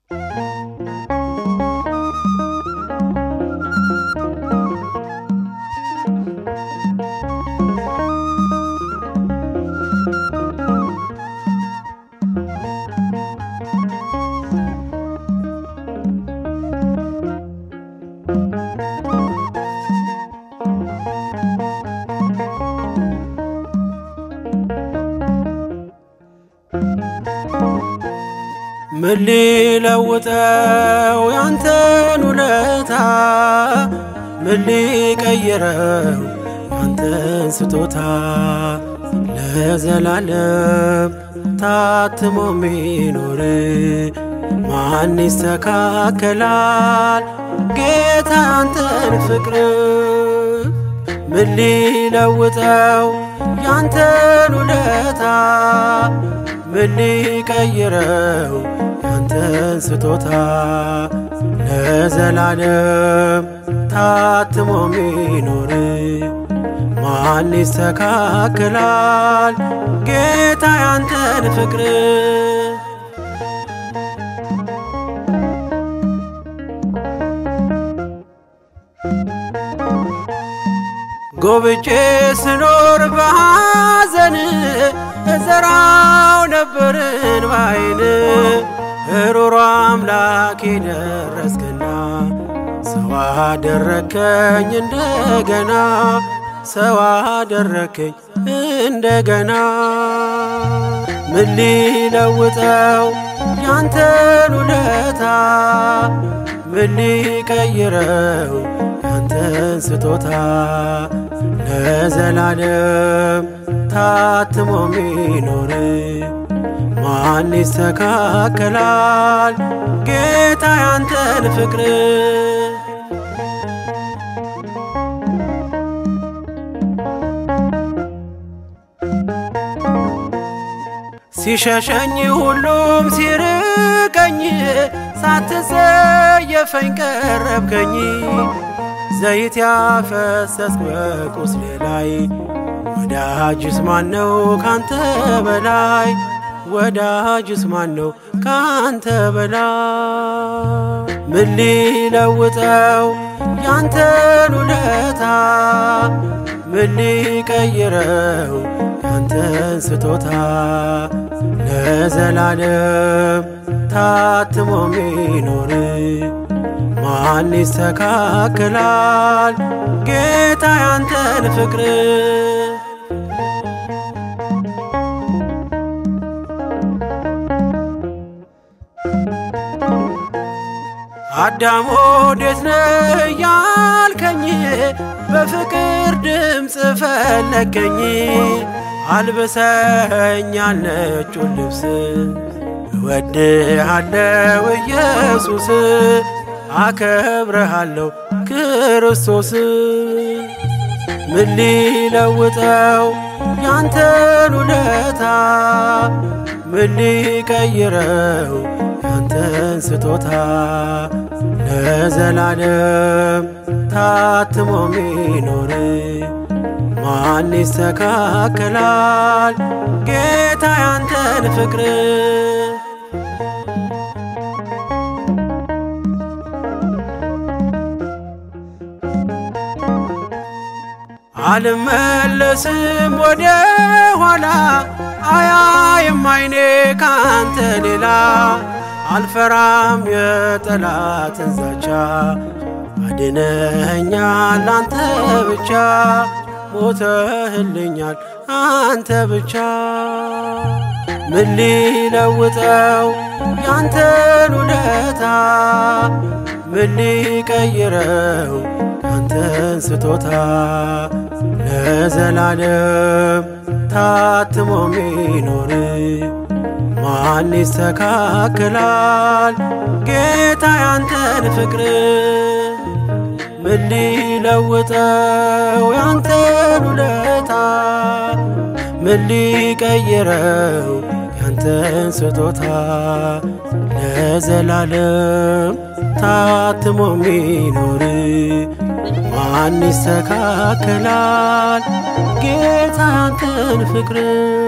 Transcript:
ምን ሊለውጠው ያንተን ውለታ ምን ሊቀይረው ያንተን ስጦታ ለዘላለም ታትሞ ሚኖር ማን ይስተካከላል ጌታ ያንተን ፍቅር ምን ሊለውጠው ያንተን ውለታ ምን ሊቀይረው ያንተን ስጦታ ለዘላለም ታትሞ ሚኖር ማን ይስተካከላል ጌታ ያንተን ፍቅር ጎብጬ ስኖር በሐዘን እዘራው ነበርን ባይን ሩሮ አምላክ ደረስክና ሰው አደረከኝ እንደገና ሰው አደረከኝ እንደገና ምን ሊለውጠው ያንተን ውለታ ምን ሊቀይረው ያንተን ስጦታ ለዘላለም ታትሞ ሚኖር ማን ይስተካከላል ጌታ ያንተን ፍቅር ሲሸሸኝ ሁሉም ሲርቀኝ ሳትጸየፈኝ ቀረብከኝ ዘይት ያፈሰስክ በቁስሌ ላይ ወዳጅስ ማነው ካንተ በላይ ወዳጅስ ማነው ካንተ በላይ ምን ሊለውጠው ያንተን ውለታ ምን ሊቀይረው ያንተን ስጦታ ለዘላለም ታትሞ ሚኖር ማን ይስተካከላል ጌታ ያንተን ፍቅር አዳም ወዴት ነህ ያልከኝ በፍቅር ድምፅ ፈለከኝ አልብሰኛል ነጩን ልብስ እወድሃለው ኢየሱስ አከብረሃለሁ ክርስቶስ ምን ሊለውጠው ያንተን ውለታ ምን ሊቀይረው ያንተን ስጦታ ለዘላለም ታትሞ ሚኖር ማን ይስተካከላል ጌታ ያንተን ፍቅር አልመለስም ወደ ኋላ አያይም አይኔ ካንተ ሌላ አልፈራም የጠላትን ዛቻ አድነኸኛል አንተ ብቻ ሞተህልኛል አንተ ብቻ ምን ሊለውጠው ያንተን ውለታ ምን ሊቀይረው ያንተን ስጦታ ለዘላለም ታትሞ ሚኖር ማን ይስተካከላል ጌታ ያንተን ፍቅር ምን ሊለውጠው ያንተን ውለታ ምን ሊቀይረው ያንተን ስጦታ ለዘላለም ታትሞ ሚኖር ማን ይስተካከላል ጌታ ያንተን ፍቅር